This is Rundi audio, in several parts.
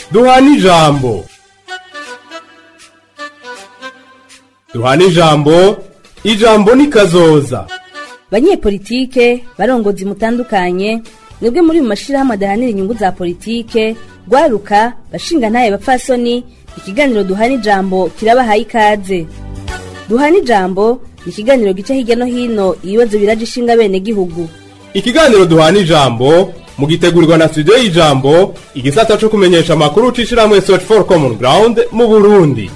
duhana ijambo duhana ijambo ijambo ni kazoza banyepolitike barongozi mutandukanye mwebwe muri mu mashirahamwe adahanira inyungu za politike rwaruka bashinga ntaye bapfasoni ikiganiro duhana ijambo kirabahaye ikaze duhana ijambo ni ikiganiro gica hirya no hino ibibazo biraje ishinga bene gihugu ikiganiro duhana ijambo mugitegurirwa na studio y'ijambo igisata co kumenyesha amakuru c'ishirahamwe search for common ground mu burundi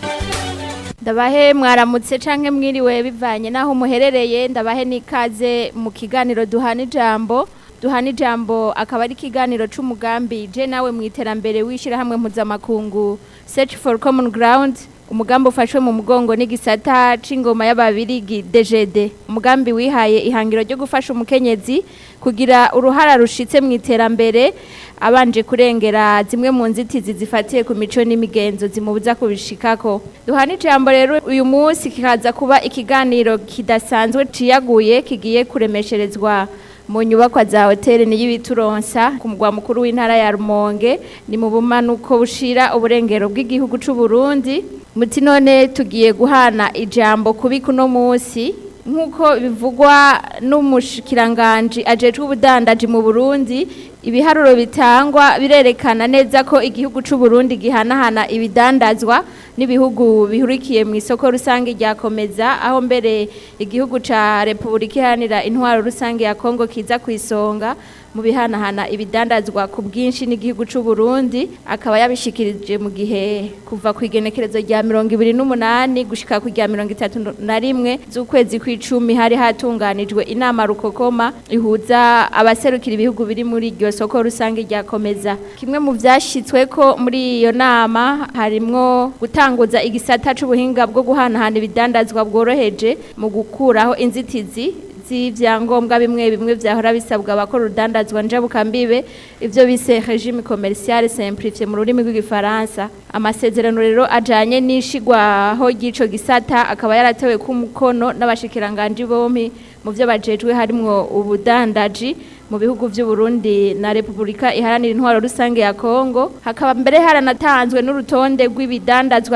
ndabahe mwaramutse canke mwiriwe bivanye naho muherereye ndabahe n'ikaze mu kiganiro duhana ijambo duhana ijambo akaba ari ikiganiro c'umugambi je nawe mu iterambere w'ishirahamwe mpuzamakungu search for common ground umugambi ufashwe mu mugongo n'igisata c'ingoma y'ababirigi DGD umugambi wihaye ihangiro ryo gufasha umukenyezi kugira uruhara rushitse mu iterambere abanje kurengera zimwe mu nzitizi zifatiye ku mico n'imigenzo zimubuza kubishikako duhana ijambo rero uyu munsi kikaza kuba ikiganiro kidasanzwe ciyaguye kigiye kuremesherezwa mu nyubakwa za hoteli n'iy'ibituronsa ku mugwa mukuru w'intara ya Rumonge ni mu bumanuko bushira uburengero bw'igihugu c'u Burundi muti none tugiye guhana ijambo kubi kuno munsi nk'uko bivugwa n'umushikiranganji ajejwe ubudandaji mu Burundi ibiharuro bitangwa birerekana neza ko igihugu c'u Burundi gihanahana ibidandazwa n'ibihugu bihurikiye mu isoko rusange ryakomeza aho mbere igihugu ca Republika Iharanira Intwaro rusange ya Kongo kiza ku isonga mu bihanahana ibidandazwa ku bwinshi n'igihugu c'u Burundi akaba yabishikirije mu gihe kuva ku igenekerezo rya 28 gushika ku rya 31 z'ukwezi kw'icumi hari hatunganijwe inama rukokoma ihuza abaserukira ibihugu biri muri iryo soko rusange ryakomeza kimwe mu vyashitsweko muri iyo nama harimwo gutanguza igisata c'ubuhinga bwo guhanahana ibidandazwa bworoheje mu gukuraho inzitizi z'ivyangombwa bimwe bimwe vyahora bisabwa abakora urudandazwa njabukambibe ivyo bise regime commercial simplifié mu rurimi rw'igifaransa amasezerano rero ajanye n'ishigwaho ry'ico gisata akaba yaratewe ku mukono n'abashikiranganje bompi mu vyo bajejwe harimwo ubudandaji mu bihugu vy'u Burundi na Republika iharanira intwaro rusange ya Kongo hakaba mbere haranatanzwe n'urutonde rw'ibidandazwa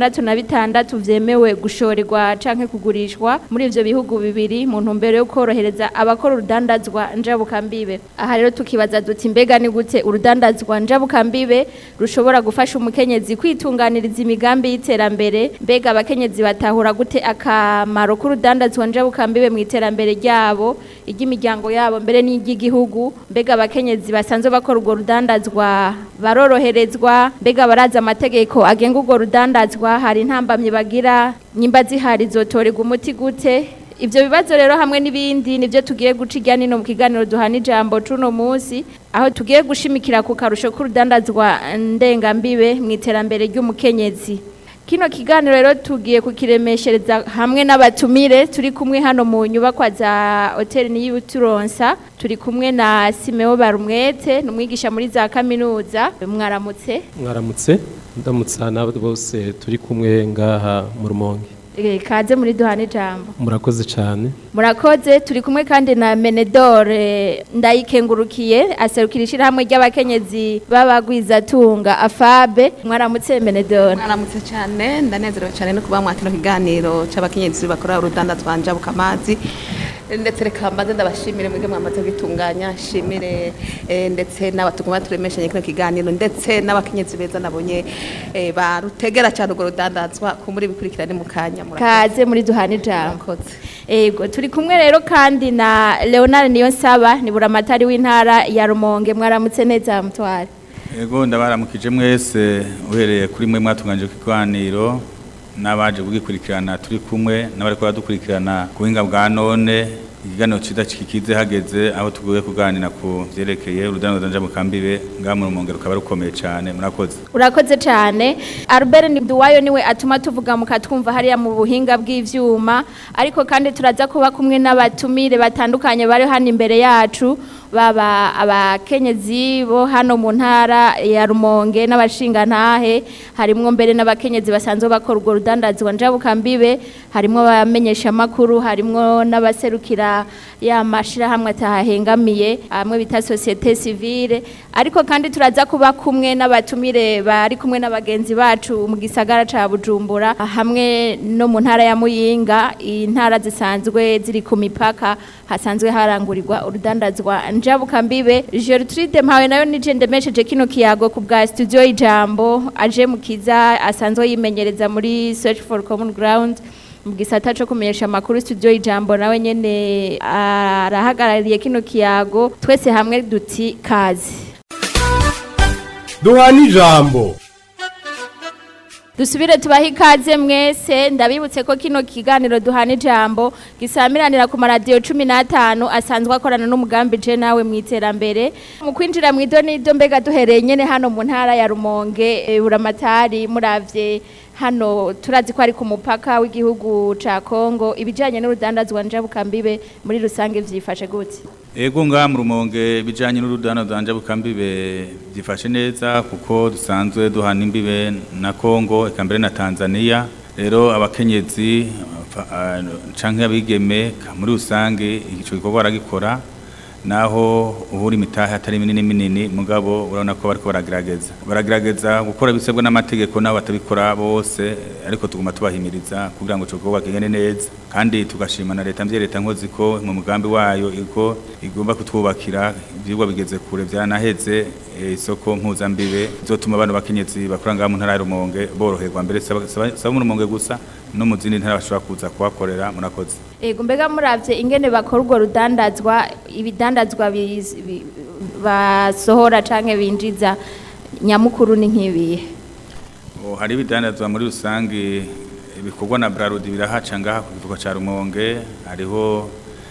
66 vyemewe gushorerwa canke kugurishwa muri ivyo bihugu bibiri mu ntumbero yo korohereza abakora urudandazwa njabukambibe aha rero tukibaza duti mbega ni gute urudandazwa njabukambibe rushobora gufasha umukenyezi kwitunganiriza imigambi y'iterambere mbega abakenyezi batahura gute akamaro k'urudandazwa njabukambibe mu iterambere ryabo iry'imiryango yabo mbere n'iry'igihugu mbega abakenyezi basanzwe bakora urwo rudandazwa baroroherezwa mbega baraza amategeko agenga urwo rudandazwa hari intambamye bagira nyimba zihari zotorerwa umuti gute Ivyo bibazo rero hamwe n'ibindi nivyo tugiye guca irya nino mu kiganiro duhana ijambo cuno munsi aho tugiye gushimikira ku karusho k'urudandazwa ndengambibe mu iterambere ry'umukenyezi kino kiganiro rero tugiye kukiremeshereza hamwe n'abatumire turi kumwe hano mu nyubakwa za hoteli n'iy'uturonsa turi kumwe na Simeo Barumwete numwigisha muri za kaminuza mwaramutse mwaramutse ndamutsa n'abo bose turi kumwe ngaha mu rumonge kaze muri duhana ijambo murakoze cyane murakoze turi kumwe kandi na menedore ndayikengurukiye aserukira ishyirahamwe ry'abakenyezi b'abagwizatunga afabe mwaramutse menedore mwaramutse cyane ndanezerewe cyane no kuba mwakino kiganiro cy'abakenyezi bakora urudanda twanja bukamazi ndetse reka mbaze ndabashimire mwebwe mwamaze kwitunganya nshimire ndetse n'abatuguma turemeshanye kino kiganiro ndetse n'abakenyezi beza nabonye barutegera cyane urwo rudandazwa ku muri bikurikirane mu kanya kaze muri duhana ijambo ego turi kumwe rero kandi na leonard niyonsaba ni buramatari w'intara ya rumonge mwaramutse neza mutware ego ndabaramukije mwese uhereye kuri mwe mwatunganyije ku kiganiro n'abaje kugikurikirana turi kumwe n'abari kuba dukurikirana ku buhinga bwa none ikiganiro cyiza kikize hageze aho tuguye kuganira ku byerekeye urudani rudanja mu kambibe ngaha mu rumonge rukaba rukomeye cyane murakoze urakoze cyane Albert Nduwayo niwe atuma tuvuga mukatwumva hariya mu buhinga bw'ivyuma ariko kandi turaza kuba kumwe n'abatumire batandukanye bari hano imbere yacu baba abakenyezi bo hano mu ntara ya Rumonge n'abashingantahe harimwo mbere n'abakenyezi basanzwe bakora urwo rudandazwa njabukambibe harimwo abamenyesha makuru harimwo n'abaserukira ya mashirahamwe atahahengamiye amwe bita societe civile ariko kandi turaza kuba kumwe n'abatumire bari kumwe n'abagenzi bacu mu gisagara ca Bujumbura hamwe no mu ntara ya Muyinga intara zisanzwe ziri ku mipaka hasanzwe harangurirwa urudandazwa njabukambibe Gertrude mpawe nayo nije ndemesheje kino kiyago ku bwa studio ijambo aje mukiza asanzwe yimenyereza muri search for common ground mu gisata cyo kumenyesha amakuru studio ijambo nawe nyene arahagarariye kino kiyago twese hamwe duti kazi duhana ijambo dusubire tubahe ikaze mwese ndabibutse ko kino kiganiro duhana ijambo gisamiranira ku maradiyo cumi n'atanu asanzwe akorana n'umugambi je nawe mu iterambere mu kwinjira mu idonido mbega duhereye nyene hano mu ntara ya rumonge e, buramatari muravye hano turazi ko ari ku mupaka w'igihugu ca kongo ibijanye n'urudandazwa njabukambibe muri rusange vyifashe gute Ego nga mu rumonge bijanye n'urudano danje bukambibe byifashe neza kuko dusanzwe duhana imbibe na Kongo eka mbere na Tanzania rero abakenyezi fa- ah, canke abigeme ka- muri rusange ico gikorwa baragikora naho uhura imitahe atari minini minini mugabo urabona ko bariko baragerageza baragerageza gukora ibisabwa n'amategeko nabo batabikora bose ariko tuguma tubahimiriza kugira ngo ico gikorwa kigende neza kandi tugashima na leta mvye leta nkozi ko mu mugambi wayo iko igomba kutwubakira ivyigwa bigeze kure vyaranaheze eh, isoko mpuzambibe izotuma abantu bakenyezi bakora ngaha mu ntara ya Rumonge boroherwa mbere saba saba- saba mu Rumonge gusa no mu zindi ntara bashobora kuza kuhakorera murakoze Ego mbega muravye ingene bakora urwo rudandazwa ibidandazwa biz- bi- basohora canke binjiza nyamukuru ni nk'ibihe Oh, hari ibidandazwa muri rusange ibikorwa na Brarudi birahaca ngaha ku kivuko ca Rumonge hariho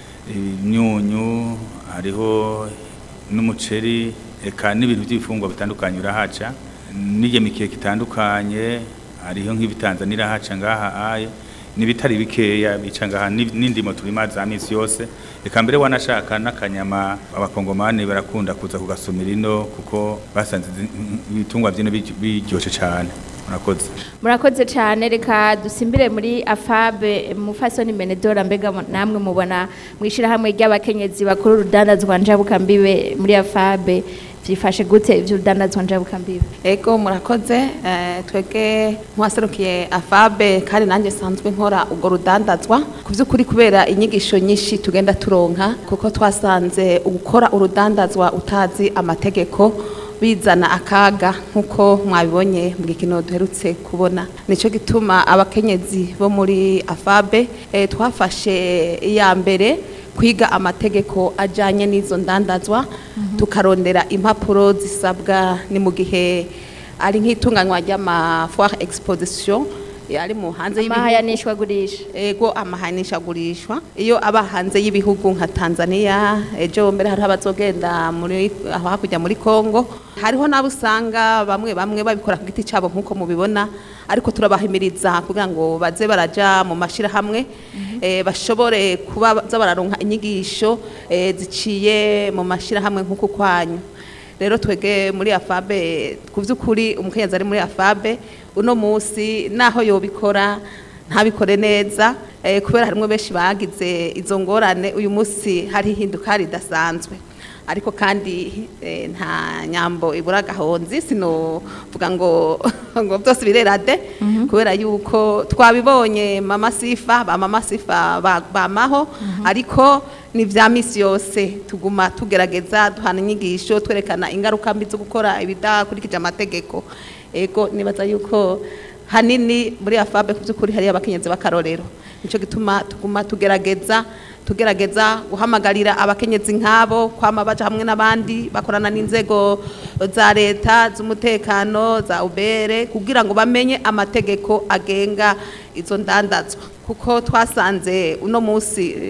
imyunyu hariho n'umuceri eka n'ibintu by'ibifungwa bitandukanye birahaca n'irya mikeke itandukanye hariho nk'ibitanzania irahaca ngaha aye n'ibitari bikeya bica ngaha ni- n'indimo turima za misi yose eka mbere wanashaka n'akanyama abakongomani barakunda kuza kugasumira ino kuko basanze izi- ibitungwa vyino biryo- biryoshe cane murakoze murakoze cyane reka dusimbire muri afabe mufasoni menedora mbega mu- namwe mubona mwishirahamwe ry'abakenyezi bakora urudandazwa njabukambibe muri afabe vyifashe gute ivy'urudandazwa njabukambibe Ego murakoze eh, twege nkwaserukiye afabe kandi nanjye sanzwe nkora ubwo rudandazwa ku by'ukuri kubera inyigisho nyinshi tugenda turonka kuko twasanze gukora urudandazwa utazi amategeko bizana akaga nk'uko mwabibonye mu gikino duherutse kubona nicyo gituma abakenyezi bo muri afabe eh, twafashe iya mbere kwiga amategeko ajyanye n'izo ndandazwa tukarondera impapuro zisabwa ni mu gihe ari nk'itunganywa ry'amafoire exposition ari mu hanze y'ibihugu amahayanishwa gurisha ego amahanishagurishwa iyo aba hanze y'ibihugu nka Tanzania ejo mbere hariho abazogenda muri aho hakurya muri Kongo hariho n'abo usanga bamwe bamwe babikora ku giti cyabo nk'uko mubibona ariko turabahimiriza kugira ngo baze baraja mu mashirahamwe eh, bashobore kuba baza bararonka inyigisho eh, ziciye mu mashirahamwe nk'uku kwanyu rero twege muri afabe ku by'ukuri umukenyezi ari muri afabe uno munsi naho yobikora ntabikore neza eh, kubera harimo benshi bagize izo ngorane uyu munsi hari ihinduka ridasanzwe ariko kandi eh, nta nyambo ibura gahonzi sinovuga ngo ngo byose birera de kubera yuko twabibonye mama sifa ba mama sifa ba- bamaho ariko ni vya misi yose tuguma tugerageza duhana inyigisho twerekana ingaruka mbi zo gukora ibidakurikije amategeko ego nibaza yuko hanini muri afabe ku by'ukuri hariyo abakenyezi b'akarorero nicyo gituma tuguma tugerageza tugerageza guhamagarira abakenyezi nk'abo kwama baja hamwe n'abandi bakorana n'inzego za leta z'umutekano za ubere kugira ngo bamenye amategeko agenga izo ndandazwa kuko twasanze uno munsi eh,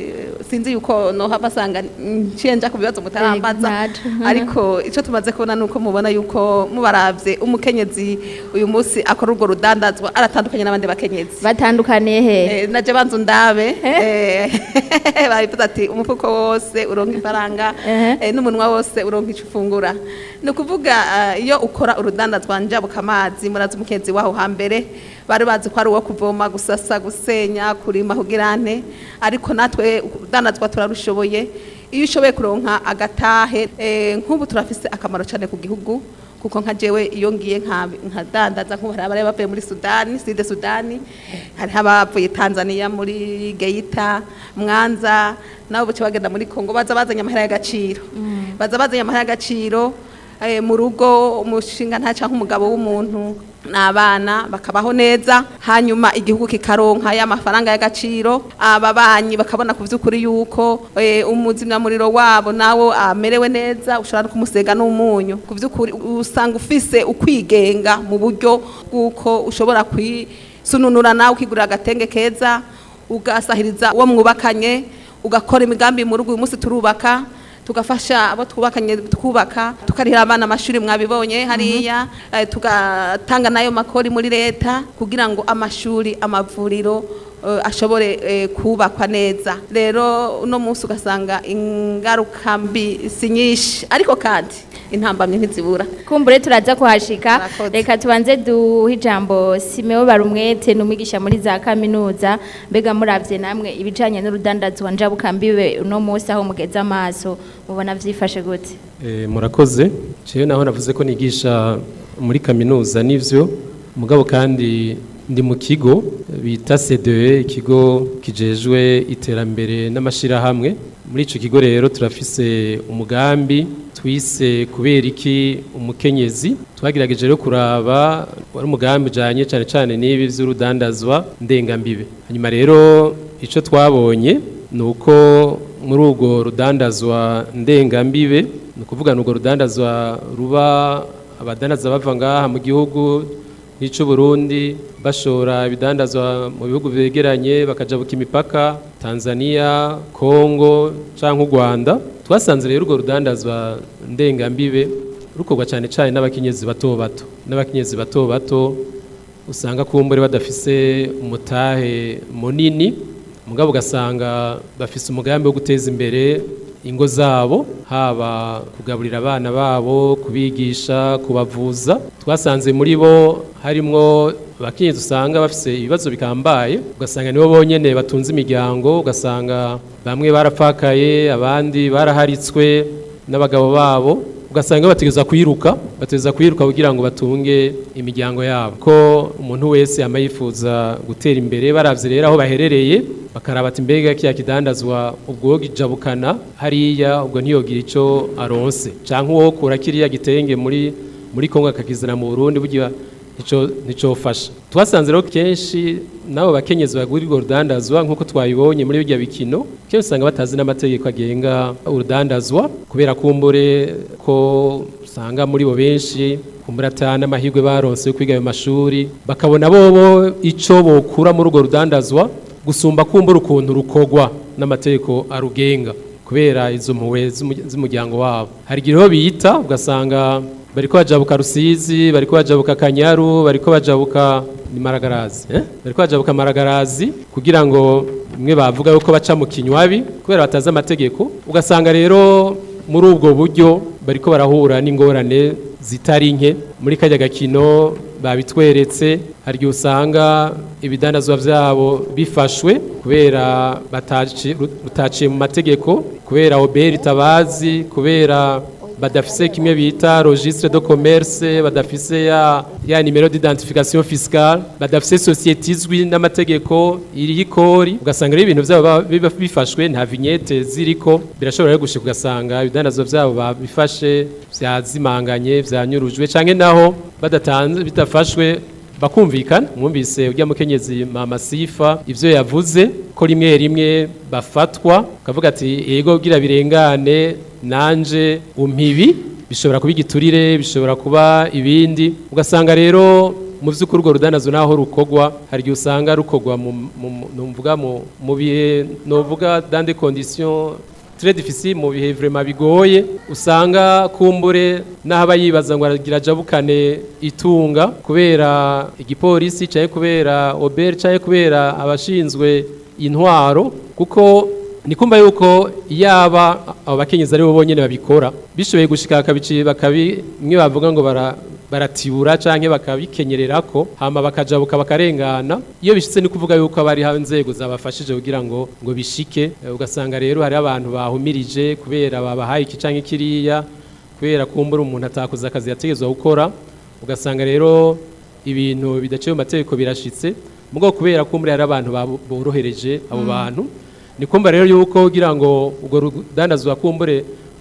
sinzi yuko noha basanga nciye nja ku bibazo mutarambaza ntaco. ariko ico tumaze kubona nuko mubona yuko mubaravye umukenyezi uyu munsi akora urwo rudandazwa aratandukanye n'abandi bakenyezi batandukaniye he Eh, naje banzu ndabe eh, babivuze ati umufuko wose uronka ifaranga Ehe. eh, n'umunwa wose uronka ico ufungura ni ukuvuga eh, iyo ukora urudandazwa njabuka amazi murazi umukenzi waho hambere bari bazi ko ari uwo kuvoma gusasa gusenya kurima kugira nte ariko natwe urudandazwa turarushoboye iyo ushoboye kuronka agatahe eh, nk'ubu turafise akamaro cyane ku gihugu kuko nka jewe iyo ngiye nka- nkadandaza nk'ubu hari abari bavuye muri sudani side sudani hariho abavuye tanzania muri geita mwanza nabo buce bagenda muri kongo baza bazanye amahera y'agaciro baza bazanye amahera y'agaciro eh, mu rugo umushinga nta cyangwa umugabo w'umuntu n'abana bakabaho neza hanyuma igihugu kikaronka ya mafaranga y'agaciro ababanyi bakabona ku by'ukuri yuko eh, umuzimyamuriro wabo nawo amerewe neza ushobora no kumusega n'umunyu ku by'ukuri usanga ufise ukwigenga mu buryo bw'uko ushobora kwisununura nawe ukigurira agatenge keza ugasahiriza uwo mwubakanye ugakora imigambi mu rugo uyu munsi turubaka tugafasha abo twubakanye twubaka tukarihira abana amashuri mwabibonye hariya eh, tugatanga nayo makori muri leta kugira ngo amashuri amavuriro eh, ashobore eh, kubakwa neza rero uno munsi ugasanga ingaruka mbi si nyinshi ariko kandi intambamye ntizibura kumbure turaza kuhashika Murakoze. reka tubanze duhe ijambo simeo barumwete ni umwigisha muri za kaminuza mbega muravye namwe ibijanye n'urudandazwa njabukambiwe uno munsi aho mugeze amaso mubona vyifashe gute Eh, murakoze jewe naho navuze ko nigisha muri kaminuza nivyo mugabo kandi ndi mu kigo bita CDE ikigo kijejwe iterambere n'amashirahamwe muri ico kigo rero turafise umugambi twise kubera iki umukenyezi twagerageje rero kuraba wari umugambi ujanye cane cane n'ibi vy'urudandazwa ndengambibe hanyuma rero ico twabonye ni uko muri urwo rudandazwa ndengambibe ni ukuvuga ni urwo rudandazwa ruba abadandaza bava ngaha mu gihugu nk'ic'u Burundi bashora ibidandazwa mu bihugu begeranye bakajabuka imipaka Tanzania Kongo canke u Rwanda twasanze rero urwo rudandazwa ndengambibe rukorwa cyane cyane n'abakenyezi bato bato n'abakenyezi bato bato usanga kumbure badafise umutahe munini mugabo ugasanga bafise umugambi wo guteza imbere ingo zabo haba kugaburira abana babo kubigisha kubavuza twasanze muri bo harimwo abakenyezi usanga bafise ibibazo bikambaye ugasanga nibo bonyene batunze imiryango ugasanga bamwe barapfakaye abandi baraharitswe n'abagabo babo ugasanga bategeza kwiruka bategeza kwiruka kugira ngo batunge imiryango yabo ko umuntu wese yama yifuza gutera imbere baravye rero aho baherereye bakaraba ati mbega kiya kidandazwa ubwo gijabukana hariya ubwo ntiyogira ico aronse canke uwo kura kiriya gitenge muri muri Kongo akakizana mu Burundi burya nico nicofasha twasanze rero kenshi nabo bakenyezi bagura urwo rudandazwa nk'uko twabibonye muri birya bikino kenshi usanga batazi n'amategeko agenga urudandazwa kubera kumbure ko usanga muri bo benshi kumbura ata n'amahirwe baronse yo kwiga ayo mashuri bakabona bobo ico bokura muri urwo rudandazwa gusumba kumbura ukuntu rukogwa n'amategeko arugenga kubera izo mpuwe z'umu- z'umuryango wabo hari igihe rero biyita ugasanga bariko bajabuka rusizi bariko bajabuka kanyaru bariko bajabuka ni maragarazi eh? bariko bajabuka maragarazi kugira ngo bimwe bavuga yuko baca mu kinywabi kubera batazi amategeko ugasanga rero muri ubwo buryo bariko barahura n'ingorane zitari nke muri kajya gakino babitweretse hari igihe usanga ibidandazwa byabo bifashwe kubera bataci- rutaciye mu mategeko kubera oberi tabazi kubera badafise kimwe bita registre de commerce badafise ya, ya nimero d'identification fiscale badafise societe izwi n'amategeko iriho ikori ugasanga rero ibintu byabo ba- biba bifashwe nta vignette ziriko birashobora rero gushika ugasanga ibidandazwa byabo babifashe vyazimanganye vyanyurujwe canke naho badatanze bitafashwe bakumvikana mwumvise ujya mukenyezi mama sifa ivyo yavuze ko rimwe rimwe bafatwa kavuga ati yego gira birengane nanje umpibi bishobora kuba igiturire bishobora kuba ibindi ugasanga rero mu vy'ukuri urwo rudandazo naho rukogwa hari igihe usanga rukogwa mu mu- numvuga mu mu bihe novuga dans des conditions très difficile mu bihe vraiment bigoye usanga kumbure n'ahaba yibaza ngo aragira jabukane itunga kubera igipolisi cyangwa kubera oberi cyangwa kubera abashinzwe intwaro kuko ni kumva yuko yaba abo bakenyezi ari bo bonyine babikora bishoboye gushika bakabici bakabi mwe bavuga ngo bara baratibura canke bakabikenyererako hama bakajabuka bakarengana iyo bishitse ni kuvuga yuko abari ha nzego zabafashije kugira ngo ngo bishike Eh, ugasanga rero hari abantu bahumirije kubera babahaye iki canke kiriya kubera kumbura umuntu atakoze akazi yategezwa gukora ugasanga rero ibintu bidaciye mu mategeko birashitse mugabo kubera kumbura hari abantu babo- borohereje abo bantu ni kumva rero yuko kugira ngo urwo rudandazwa kumbure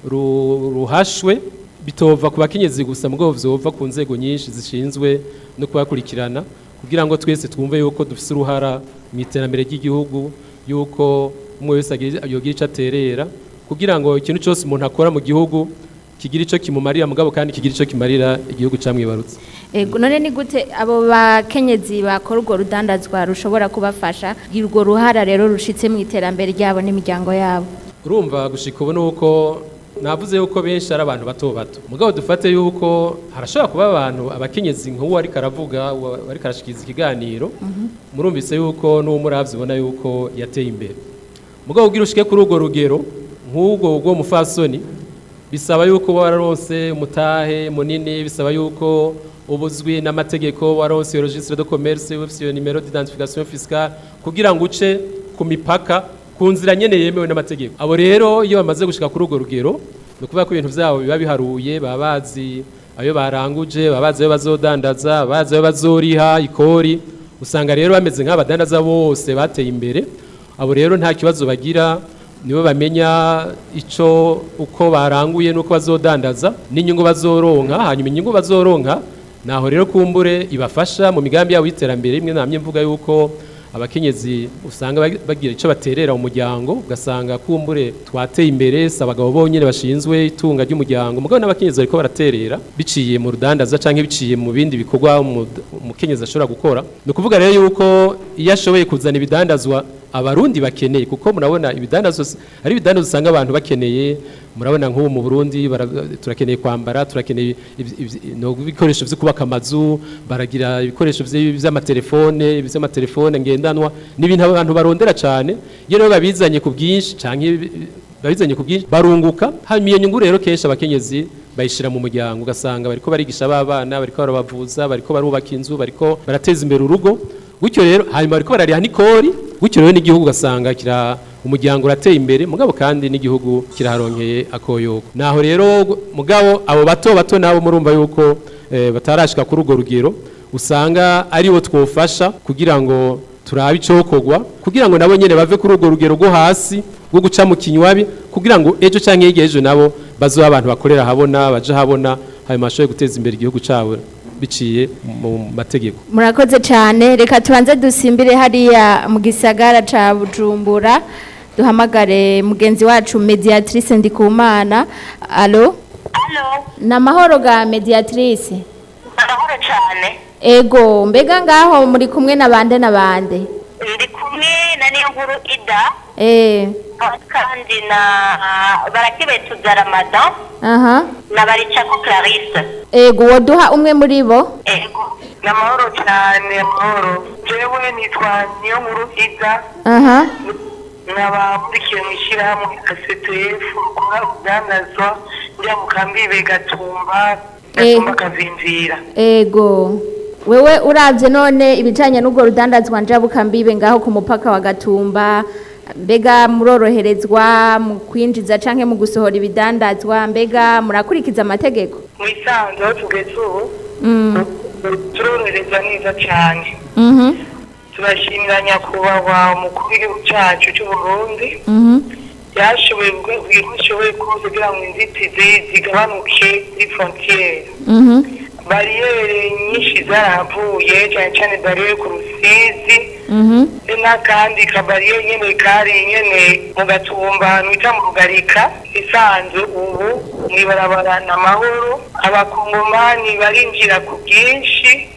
ru- ruhashwe bitova ku bakenyezi gusa mugabo vyova ku nzego nyinshi zishinzwe no kubakurikirana kugira ngo twese twumve yuko dufise uruhara mu iterambere ry'igihugu yuko umwe wese agira- yogira ico aterera kugira ngo ikintu cyose umuntu akora mu gihugu kigira ico kimumarira mugabo kandi kigira ico kimarira igihugu camwibarutse Ego none ni gute abo bakenyezi bakora urwo rudandazwa rushobora kubafasha kugira urwo ruhara rero rushitse mu iterambere ryabo n'imiryango yabo urumva gushika ubu nuko navuze yuko benshi ari abantu bato bato mugabo dufate yuko harashobora kuba abantu abakenyezi nk'uwo ariko aravuga uwo ariko arashikiriza ikiganiro murumvise yuko n'uwo muravye ubona yuko yateye imbere mugabo ugira ushike kuri urwo rugero nk'ubwo bwo mufasoni bisaba yuko wararonse umutahe munini bisaba yuko ubuzwi n'amategeko waronse registre de commerce ufise iyo numero d'identification fiscale kugira ngo uce ku mipaka ku nzira nyene yemewe n'amategeko abo rero iyo bamaze gushika kuri urwo rugero ni ukuvuga ko ibintu vyabo biba biharuye baba bazi ayo baranguje baba bazi ayo bazodandaza baba bazi ayo bazoriha ikori usanga rero bameze nk'abadandaza bose bateye imbere abo rero nta kibazo bagira nibo bamenya ico uko baranguye nuko bazodandaza n'inyungu bazoronka hanyuma inyungu bazoronka naho rero kumbure ibafasha mu migambi yabo y'iterambere imwe namye mvuga yuko abakenyezi usanga bag- bagira ico baterera mu muryango ugasanga kumbure twateye imbere si abagabo bonyene bashinzwe itunga ry'umuryango mugabo n'abakenyezi bariko baraterera biciye mu rudandaza canke biciye mu bindi bikorwa umu- umukenyezi ashobora gukora ni ukuvuga rero yuko iyo ashoboye kuzana ibidandazwa abarundi bakeneye kuko murabona ibidandazwa s- ari ibidandazwa usanga abantu bakeneye murabona nk'ubu mu Burundi bara- turakeneye kwambara turakeneye iv- iv- no ibikoresho vyo kubaka amazu baragira ibikoresho vy- vy'amatelefone vy'amatelefone ngendanwa n'ibintu abantu barondera cane iyo rero babizanye ku bwinshi canke bi- babizanye ku bwinshi barunguka hanyuma iyo nyungu rero kenshi abakenyezi bayishira mu muryango ugasanga bariko barigisha abana bariko barabavuza bariko barubaka inzu bariko barateza imbere urugo gutyo rero hanyuma bariko barariha n'ikori gutyo rero n'igihugu ugasanga kira umuryango urateye imbere mugabo kandi n'igihugu kiraharonkeye akoyoko naho rero mugabo abo bato bato nabo murumva yuko eh, batarashika kuri urwo rugero usanga aribo twofasha kugira ngo turabe icokorwa kugira ngo nabo nyene bave kuri urwo rugero rwo hasi rwo guca mu kinywabi kugira ngo ejo canke hirya ejo nabo bazoba abantu bakorera habona baje habona hanyuma bashobore guteza imbere igihugu cabo biciye mu mategeko murakoze cyane reka tubanze dusimbire hariya mu gisagara ca bujumbura duhamagare mugenzi wacu mediatrice ndikumana alo Halo, ni amahoro ga mediatrice amahoro cyane. ego mbega ngaho muri kumwe na bande na bande Ndi kumwe na niyo nkuru Ida eh kandi na barakibetuza Ramadan aha na baricako Clarisse. ego woduha umwe muri bo Ego. Ni amahoro cyane, amahoro. Jewe nitwa niyo nkuru Ida aha nkaba nkurikiye mu ishyirahamwe ACTF rukora urudandazwa njya mu kambibe gatumba gatumba kavimvira. ego wewe uravye none ibijanye n'ubwo rudandazwa njabukambibe ngaho ku mupaka wa gatumba mbega muroroherezwa mu kwinjiza canke mu gusohora ibidandazwa mbega murakurikiza amategeko Mu isanzwe aho tugeze ubu mm. turorohereza neza cyane. mhm turashimira nyakubahwa umukuru w'igihugu cyacu cy'u Burundi mhm yashoboye kugira ko ashoboye kuza kugira ngo inzitizi zigabanuke kuri frontiere mhm bariyeri nyinshi zarahavuye cyane cyane bariyeri ku rusizi mhm n'akandi kabariyeri nyene kari nyene mu gatumba ahantu bita mu rugarika isanzwe ubu mwibarabara na mahoro abakongomani barinjira ku bwinshi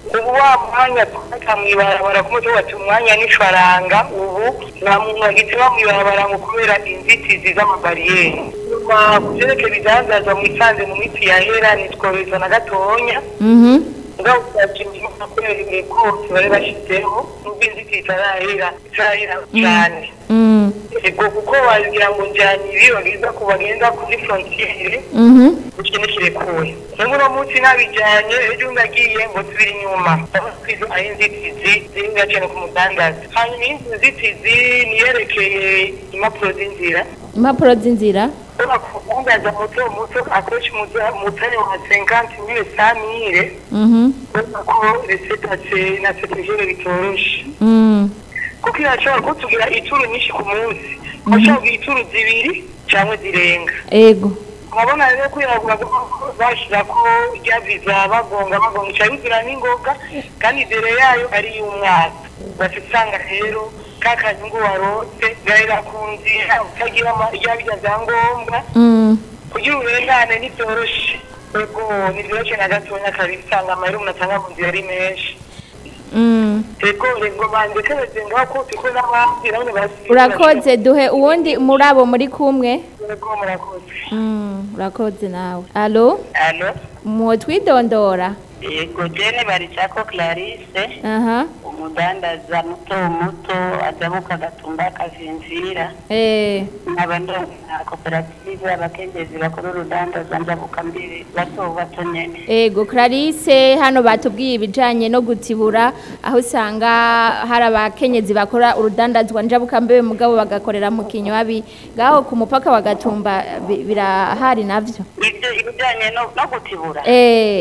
ubu wa mwanya twaka mw'ibarabara ku mutwe bati umwanya n'ifaranga ubu nta muntu agiteba mw'ibarabara ngo kubera inzitizi z'amabariyeri nyuma ku vyerekeye ibidandazwa mwisanze mu minsi yahera nitworohereza na gatonya Mhm. ngaho twakinjira kubera imikoti bari bashizeho nubwo inzitizi itarahera itarahera cyane Mm. ego kuko wagira ngo njyanye ibi bagenda ku bagenda kuri frontiere Mhm. ikintu kirekuye nubwo uno munsi nabijyanye ejo ndagiye ngo tubiri inyuma twizo ari inzitizi ziri ngacane ku mudandaza hanyuma iyindi nzitizi niyerekeye impapuro z'inzira impapuro z'inzira ushobora kudandaza muto muto akoresha umutare wa 50 mille cent mille Mhm. kubera ko resetate na serivire bitoroshe Mm. kuko irashobora kutugira ituru nyinshi ku munsi bashobora kugira ituru zibiri cyangwa zirenga ego urabona rero kwirabura bashyira ko rya viza bagonga bagonga icara bigira n'ingoga kandi imbere yayo ari iy'umwaka bafite usanga rero ka kanyungu warose gahera ku nzira utagira rya bijya byangombwa Mm. kugira uburengane ntibyoroshe ego ntibyoroshye na gatonya kabisa usanga amahera umuntu atanga mu nzira ari menshi Mm. ego ngo bandekereze ngaho ko tiko n'abandi nabone basi urakoze duhe uwundi muri abo muri kumwe ego murakoze Mm, urakoze nawe alo alo mwotwidondora yego jene baricako clarisse aha umudandaza muto muto adabuka agatumba akavinzira eh nkaba ndonka koperative abakenyezi bakora urudandaza njabuka mbere bato bato nyene ego Clarisse hano batubwiye ibijanye no gutibura aho usanga hari abakenyezi bakora urudandazwa njabuka mbebe mugabo bagakorera mu kinywabi ngaho ku mupaka wa Gatumba bi- birahari navyo ibyo ibijyanye no no gutibura eh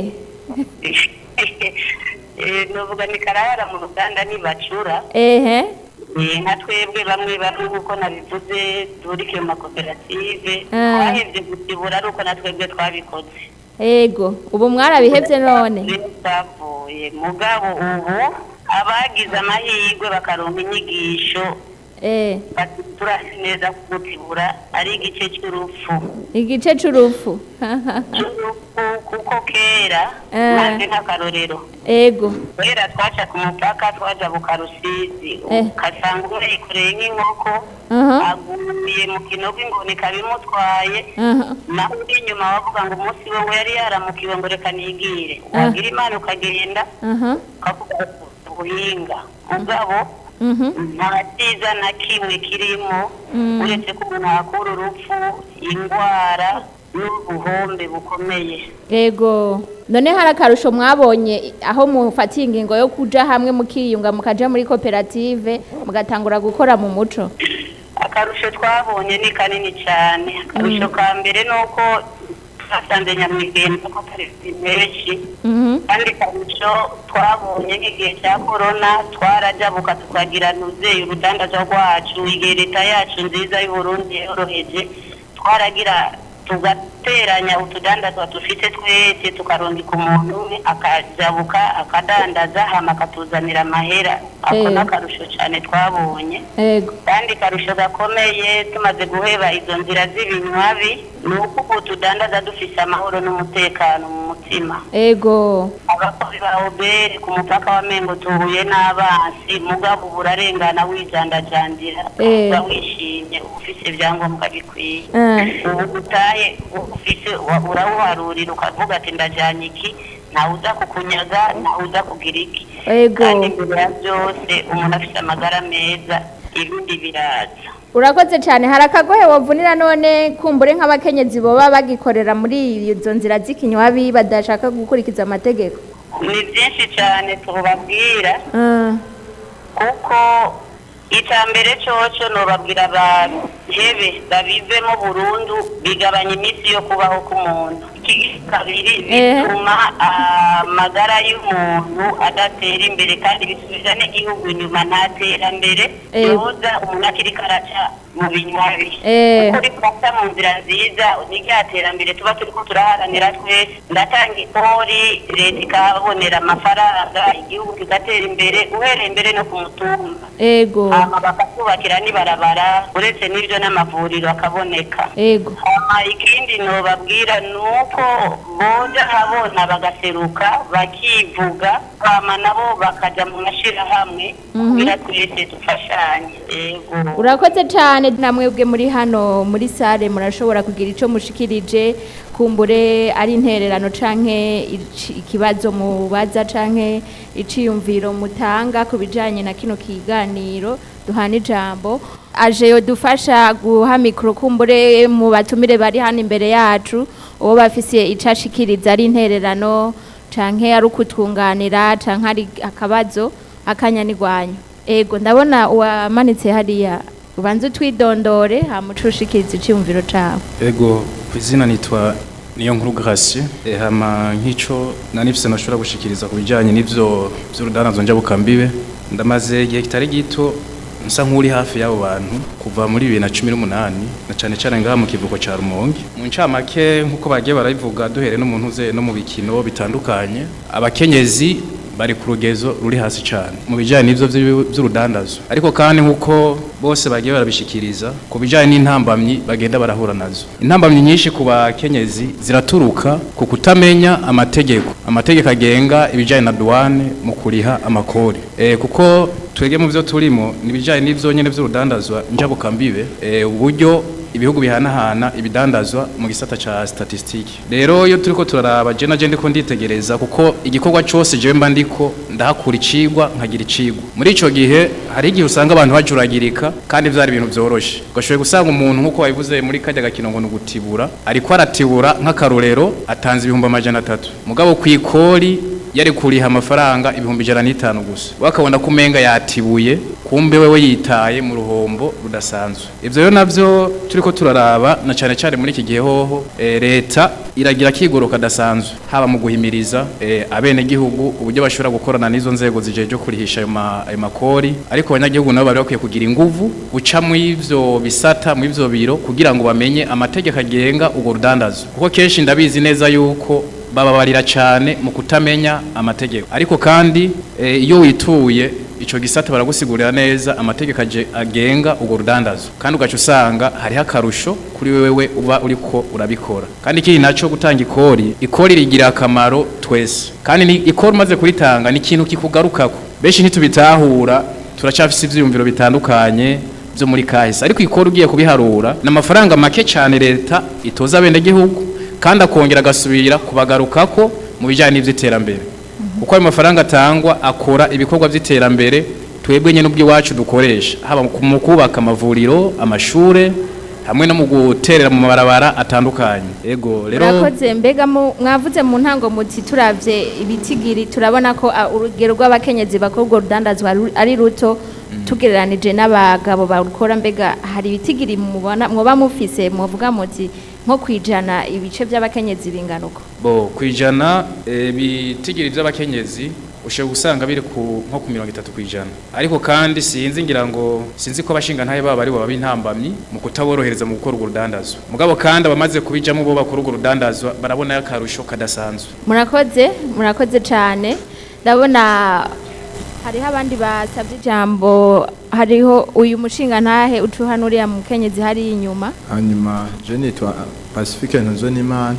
Eh, novuga ni karahara mu ruganda nibacura ehe Eh, nka twebwe bamwe bamwe nk'uko nabivuze turikiye mu makoperative Ah. twahebye gutibura ari uko na twebwe twabikoze ego ubu mwarabihevye none Rero twavuye mugabo ubu abagize amahirwe bakaronka inyigisho eh turazi neza ko gutibura ari igice cy'urupfu igice c'urufu cy'urupfu kuko kera Ah. maze nk'akarorero ego kera twaca ku mupaka twaja buka rusizi Eh. ugasanga umwe yikoreye nk'inkoko aha aguye mu kinogo ingoni kabimutwaye aha naho uri inyuma wavuga ngo umunsi we yari yaramukiwe ngo reka nigire Ah. wagira imana ukagenda aha ukavuga ubuhinga mugabo mhm nta cyiza na kimwe kirimo Mm. uretse ko umuntu hakura urupfu indwara n'ubuhombe bukomeye Ego. None hari akarusho mwabonye aho mufatiye ingingo yo kuja hamwe mukiyunga mukaja muri koperative mugatangura gukora mu muco. akarusho twabonye ni kanini cyane akarusho ka mbere ni uko twasanze nyamwigenza ko tariki menshi Mhm. kandi akarusho twabonye nk'igihe cya korona twarajabuka tukagira nuzeye urudandaza rwacu igihe leta yacu nziza y'uburundi yoroheje twaragira tugateranya utudandazwa dufite twese tukarungika umuntu umwe akajabuka akadandaza hama akatuzanira amahera ako Eh. ni akarusho cyane twabonye Ego. kandi karusho gakomeye tumaze guheba izo nzira z'ibinywabi ni uko ubu tudandaza dufise amahoro n'umutekano mu mutima Ego. abakozi ba obere ku mupaka wa mengo tuhuye n'abansi mugabo ubu urarengana wijandajandira Eh. uba wishimye ufise ibyangombwa bikwiye Eh. ubu utaye ufise wa- urawuharurira ukavuga ati ndajyanye iki ntawe uza kukunyaga ntawe uza kugira iki Ego. kandi imbere ya byose umuntu afite amagara meza ibindi biraza Urakoze cyane hari akagohe wavunira none kumbure nk'abakenyezi boba bagikorera muri izo nzira z'ikinywabi badashaka gukurikiza amategeko. ni byinshi cyane tubabwira Ah. kuko icya mbere cyoco nubabwira abahebe babivemo burundu bigabanya iminsi yo kubaho k'umuntu Iki kabiri Eh. bituma amagara y'umuntu adatera imbere kandi bisubiza n'igihugu inyuma nta terambere Eh. yoza umuntu akiri karaca mu binywabi Eh. kuko rifata mu nzira nziza ni rya terambere tuba turiko turaharanira twese ndatanga ikori leta ikabonera amafaranga igihugu kigatera imbere uhereye imbere no ku mutumba ego hama bakatwubakira n'ibarabara uretse n'ibyo n'amavuriro akaboneka ego hama ikindi nobabwira ni uko boja habona bagaseruka bakivuga hama nabo bakaja mu mashirahamwe kugira twese dufashanye ego urakoze cyane namwebwe muri hano muri sare murashobora kugira icyo mushikirije kumbure ari intererano canke ici- ikibazo mubaza canke iciyumviro mutanga ku bijanye na kino kiganiro duhana ijambo aje dufasha guha mikoro kumbure mu batumire bari hano imbere yacu uwo bafise ico ashikiriza ari intererano canke ari ukutwunganira canke ari akabazo akanyanigwanyo ego ndabona uwamanitse hariya ubanza utwidondore hamuca ushikiriza icyumviro cawe Ego ku izina nitwa niyo nkuru Gracie e, hama nk'ico nanifise nashobora gushikiriza ku bijanye n'ivyo vy'urudandazo njabukambibe ndamaze igihe kitari gito nsa nk'uri hafi y'abo bantu kuva muri bibiri na cumi n'umunani na cane cane ngaha mu kivuko ca Rumonge mu ncamake nk'uko bagiye barabivuga duhere no mu ntuze no mu bikino bitandukanye abakenyezi bari ku rugezo ruri hasi cyane mu bijyanye n'ibyo by'u- by'urudandazo ariko kandi nk'uko bose bagiye barabishikiriza ku bijyanye n'intambamyi bagenda barahura nazo intambamyi nyinshi ku bakenyezi ziraturuka ku kutamenya amategeko amategeko agenga ibijyanye na duwane mu kuriha amakori e, kuko twebwe mu byo turimo ni ibijyanye n'ibyo nyine by'urudandazwa njabukambibe e, uburyo ibihugu bihanahana ibidandazwa mu gisata ca statistiki rero iyo turiko turaraba je naje ndiko nditegereza kuko igikorwa cose jewe mba ndiko ndahakura icigwa nkagira icigwa muri ico gihe hari igihe usanga abantu bajuragirika kandi vyari ibintu vyoroshe ugashoboye gusanga umuntu nk'uko wabivuze muri kajya gakino ngo ni ugutibura ariko aratibura nk'akarorero atanze ibihumbi amajana atatu mugabo kw'ikori yari kuriha amafaranga ibihumbi ijana n'itanu gusa wakabona ko umenga yatibuye kumbe wewe yitaye mu ruhombo rudasanzwe ivyo rero navyo turiko turaraba na cane cane muri iki gihe hoho e, leta iragira kigoro kadasanzwe haba mu guhimiriza e, abene gihugu uburyo bashobora gukorana n'izo nzego zijeje kurihisha ayo ma- ayo makori ariko abanyagihugu nabo bari bakwiye kugira inguvu guca mu ivyo bisata mu ivyo biro kugira ngo bamenye amategeko agenga urwo rudandazo kuko kenshi ndabizi neza yuko bababarira cyane mu kutamenya amategeko ariko kandi eh, iyo wituye ico gisata baragusigurira neza amategeko aje- agenga urwo rudandazo kandi ugaca usanga hariho akarusho kuri wewe uba uriko urabikora kandi ikindi naco gutanga ikori ikori rigira akamaro twese kandi ni ikori umaze kuritanga ni ikintu kikugarukako benshi ntitubitahura turacafise ivyiyumviro bitandukanye byo muri kahise ariko ikora ugiye kubiharura ni amafaranga make cyane leta itoza abenegihugu kandi akongera agasubira kubagarukako mu bijyanye n'iby'iterambere kuko ayo mafaranga atangwa akora ibikorwa by'iterambere twebwe nyine ubw'iwacu dukoresha haba mu kubaka amavuriro amashure hamwe no mu guterera mu mabarabara atandukanye ego rero murakoze mbega mu- mwavuze mu ntango muti turavye ibitigiri turabona ko ah, urugero rw'abakenyezi bakora urwo rudandazwa ru- ari ruto tugereranije n'abagabo barukora mbega hari ibitigiri mubona mwoba mufise mwovuga muti nko kwijana ibice by'abakenyezi bingana uko bo kwijana eh, bitigiri by'abakenyezi ushobora gusanga biri ku nko ku mirongo itatu kwijana ariko kandi sinzi ngira ngo sinzi ko abashinga ntaye baba ari baba b'intambamyi mu kutaborohereza mu gukora urwo rudandazwa mugabo kandi abamaze kubijamo bo bakora urwo rudandazwa barabona akarusho kadasanzwe murakoze murakoze cyane ndabona hariho abandi basabye ijambo hariho uyu mushinga ntahe ucuhana uriya mukenyezi hari inyuma hanyuma je nitwa pacifique ntuzonimana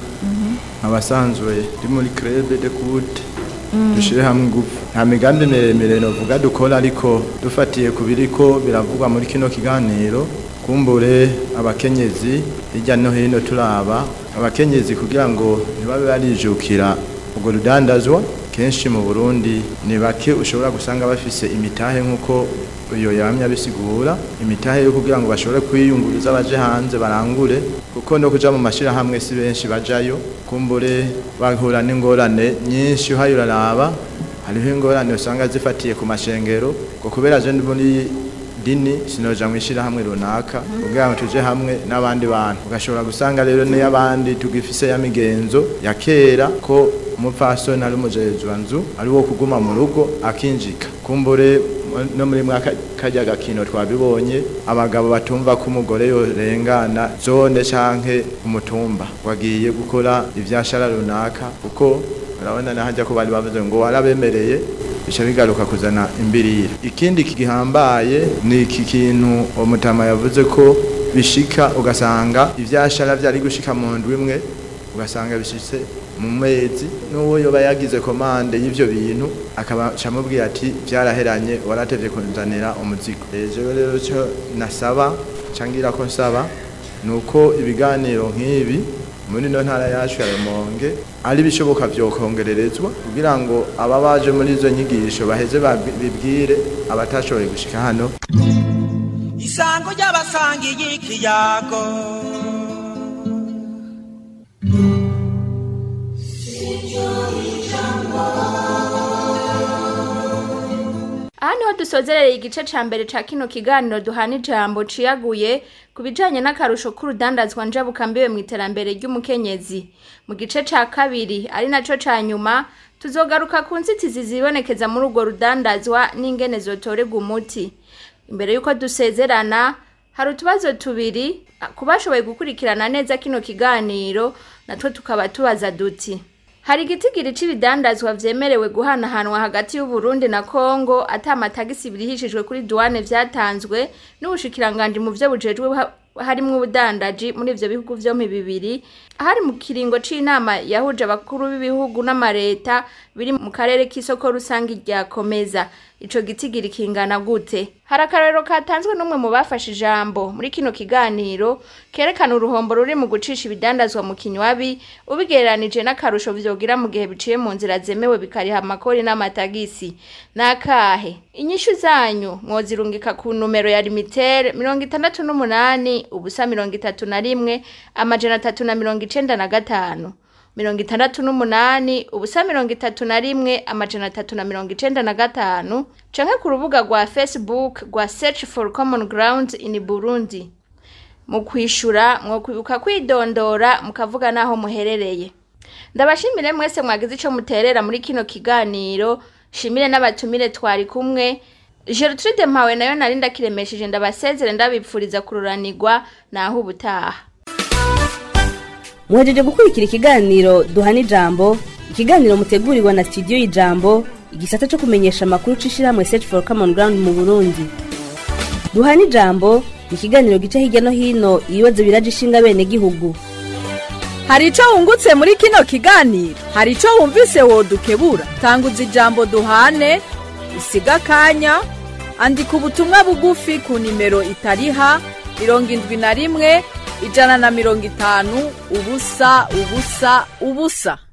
abasanzwe ndi muri crebe de kute dushire hamwe ingufu nta migambi miremire novuga dukora ariko dufatiye ku biriko biravugwa muri kino kiganiro kumbure abakenyezi hirya no hino turaba abakenyezi kugira ngo ntibabe barijukira urwo rudandazwa kenshi mu burundi ni bake ushobora gusanga bafise imitahe nk'uko uyo yamye abisigura imitahe yo kugira ngo bashobore kwiyunguruza baje hanze barangure kuko no kuja mu mashirahamwe si benshi bajayo kumbure bahura n'ingorane nyinshi uhaye uraraba hariho ingorane usanga zifatiye ku mashengero ngo kubera je ndi muri idini sinoja mu ishyirahamwe runaka kugira ngo tuje hamwe n'abandi bantu ugashobora gusanga rero n'iy'abandi tugifise ya migenzo ya kera ko umupfasoni ari umujejwanzu ari wo kuguma mu rugo akinjika kumbure no muri mwaka kajya gakino twabibonye abagabo batumva ko umugore yorengana zone canke umutumba wagiye gukora ivyashara runaka kuko urabona nahajya ko bari bavuze ngo warabemereye bica bigaruka kuzana imbirira ikindi gihambaye ni iki kintu umutama yavuze ko bishika ugasanga ivyashara vyari gushika mu ndwi imwe ugasanga bishitse mu mezi n'uwo yoba yagize komande y'ivyo bintu akaba camubwira ati vyaraheranye waratevye kunzanira umuzigo ejo rero cyo nasaba cangira ko nsaba nuko ibiganiro nk'ibi muri no ntara yacu ya Rumonge ari bishoboka vyokongererezwa kugira ngo aba baje muri izo nyigisho baheze bibwire abatashoboye gushika hano isango ry'abasangiye ikiyago aha niho dusozerereye igice ca mbere ca kino kiganiro duhana ijambo ciyaguye ku bijanye n'akarusho k'urudandazwa njabukambiwe mu iterambere ry'umukenyezi mu gice ca kabiri ari naco ca nyuma tuzogaruka ku nzitizi zibonekeza muri urwo rudandazwa n'ingene zotorerwa umuti imbere y'uko dusezerana hari utubazo tubiri ku bashoboye gukurikirana neza kino kiganiro natwo tukaba tubaza duti hari igitigiri c'ibidandazwa vyemerewe guhanahanwa hagati y'Uburundi na Kongo ata amatagisi birihishijwe kuri duwane vyatanzwe n'ubushikiranganje mu vyo bujejwe harimwo ubudandaji muri ivyo bihugu vyompi bibiri hari mu kiringo c'inama yahuje abakuru b'ibihugu n'amareta biri mu karere k'isoko rusange ryakomeza ico gitigiri kingana gute hari akarero katanzwe n'umwe mu bafashe ijambo muri kino kiganiro kerekana uruhombo ruri mu gucisha ibidandazwa mu kinywabi ubigereranije n'akarusho vyogira mu gihe biciye mu nzira zemewe bikariha amakori n'amatagisi nakahe inyishu zanyu mwozirungika ku numero ya limitere mirongo itandatu n'umunani ubusa mirongo itatu na rimwe amajana atatu na mirongo icenda na gatanu mirongo itandatu n'umunani ubusa mirongo itatu na rimwe amajana atatu na mirongo icenda na gatanu canke ku rubuga rwa facebook rwa search for common ground in burundi mu kwishura mwokwibuka kwidondora mukavuga n'aho muherereye ndabashimire mwese mwagize ico muterera muri kino kiganiro shimire n'abatumire twari kumwe Gertrude Mpawe nayo nari ndakiremesheje ndabasezere ndabipfuriza kururanirwa naho ubutaha muhejeje gukurikira ikiganiro duhana ijambo ikiganiro mutegurirwa na studio y'ijambo igisata cyo kumenyesha amakuru c'ishirahamwe search for common ground mu burundi duhana ijambo ni ikiganiro gica hirya no hino ibibazo biraje ishinga bene gihugu hari ico wungutse muri kino kiganiro hari ico wumvise wodukebura tanguza ijambo duhane usiga akanya andika ubutumwa bugufi ku nimero itariha mirongo indwi na rimwe ijana na mirongo itanu ubusa ubusa ubusa